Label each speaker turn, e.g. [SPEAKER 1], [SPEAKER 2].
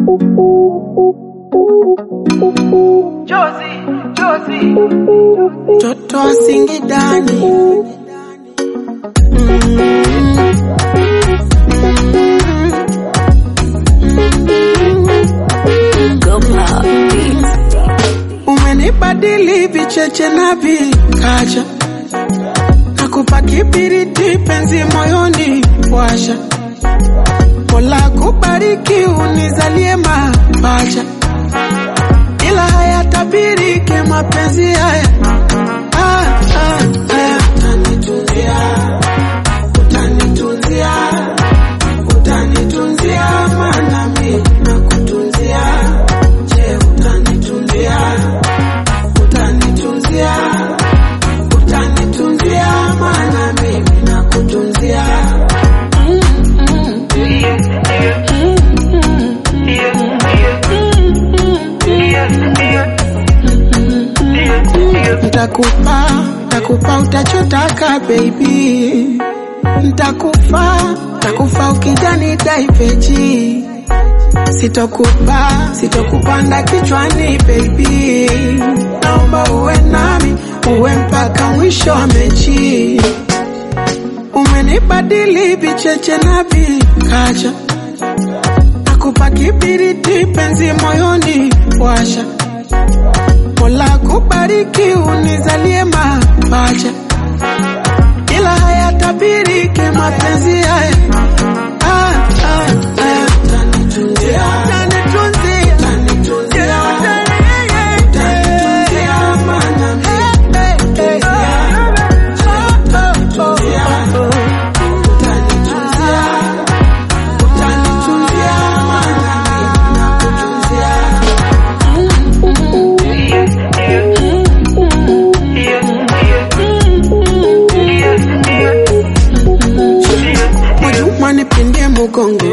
[SPEAKER 1] Toto wa Singidani umenibadili vicheche na vikacha nakupa kibiriti penzi moyoni washa Mola kubariki unizalie mapacha ila hayatabiriki mapenzi haya ah, ah, ah. Utanitunzia, utanitunzia, utanitunzia, maana mi nakutunzia. Je, utanitunzia, utanitunzia, utanitunzia, maana mimi nakutunzia. Ntakupa, ntakupa utachotaka baby, ntakufa, ntakufa ukijani daiveji, sitokupa, sitokupanda kichwani baby, naomba uwe nami, uwe mpaka mwisho wa mechi. Umenibadili vicheche na vikacha, nakupa kibiriti penzi moyoni washa Mola kubariki unizalie mapacha, ila hayatabiriki mapenzi haya. Ah, ah, ah. Utanitunzia, utanitunzia, utanitunzia, utanitunzia, maana mimi nakutunzia. Utanitunzia, utanitunzia, utanitunzia, maana mimi nakutunzia. Mwajuma nipindie mugongo